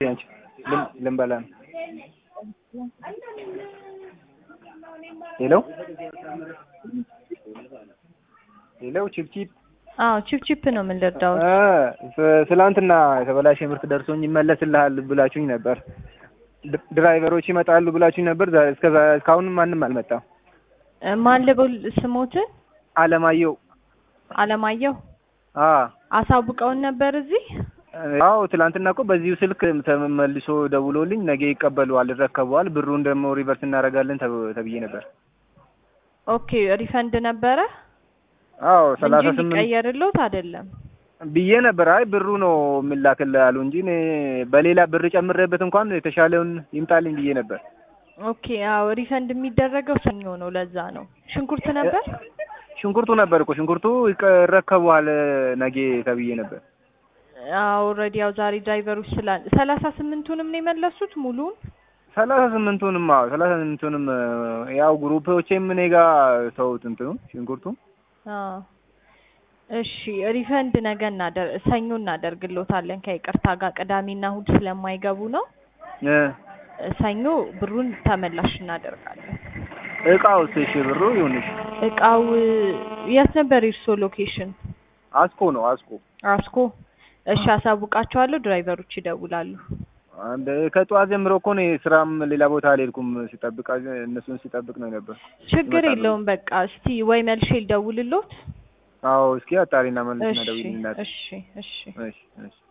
አንቺ ልንበላ ነው። ሄሎ ሄሎ ቺፕቺፕ አዎ ቺፕ ቺፕ ነው የምንረዳው። ትላንትና የተበላሸ ምርት ደርሶኝ ይመለስልሃል ብላችሁኝ ነበር። ድ- ድራይቨሮች ይመጣሉ ብላችሁኝ ነበር። ዛ- እስከ ዛ- እስካሁን ማንም አልመጣም። ማን ልበል ስሞትን? አለማየሁ አለማየሁ አ አሳውቀውን ነበር እዚህ። አዎ ትላንትና እኮ በዚሁ ስልክ ተመልሶ ደውሎልኝ ነገ ይቀበሉዋል፣ ይረከበዋል፣ ብሩን ደግሞ ሪቨርስ እናደርጋለን ተብ- ተብዬ ነበር። ኦኬ ሪፈንድ ነበረ አዎ ሰላሳ እንጂ ስምንት ሊቀየርልዎት አይደለም። ብዬ ነበር። አይ ብሩ ነው የሚላክልህ አሉ እንጂ እኔ በሌላ ብር ጨምሬበት እንኳን የተሻለውን ይምጣልኝ ብዬ ነበር። ኦኬ አዎ ሪፈንድ የሚደረገው ሰኞ ነው። ለዛ ነው። ሽንኩርት ነበር። ሽንኩርቱ ነበር እኮ ሽንኩርቱ ይረከበዋል ነገ ተብዬ ነበር። ኦልሬዲ ያው ዛሬ ድራይቨሮች ስላል ሰላሳ ስምንቱንም ነው የመለሱት ሙሉን። ሰላሳ ስምንቱንም አዎ ሰላሳ ስምንቱንም ያው ግሩፖቼም እኔ ጋ ተውት እንትኑ ሽንኩርቱ አዎ እሺ ሪፈንድ ነገ እናደር ሰኞ እናደርግልዎታለን ከይቅርታ ጋር ቅዳሜና እሁድ ስለማይገቡ ነው። እ ሰኞ ብሩን ተመላሽ እናደርጋለን። እቃውስ እሺ ብሩ ይሁንሽ። እቃው የት ነበር የእርስዎ ሎኬሽን? አስኮ ነው አስኮ አስኮ። እሺ አሳውቃቸዋለሁ። ድራይቨሮች ይደውላሉ። አንድ ከጠዋት ጀምሮ እኮ እኔ ስራም ሌላ ቦታ አልሄድኩም። ሲጠብቅ እነሱን ሲጠብቅ ነው ነበር። ችግር ይመጣሉ። የለውም። በቃ እስቲ ወይ መልሼ ልደውልልዎት። አዎ እስኪ አጣሪና መልስና እሺ ደውይልኝ እናቴ። እሺ እሺ እሺ እሺ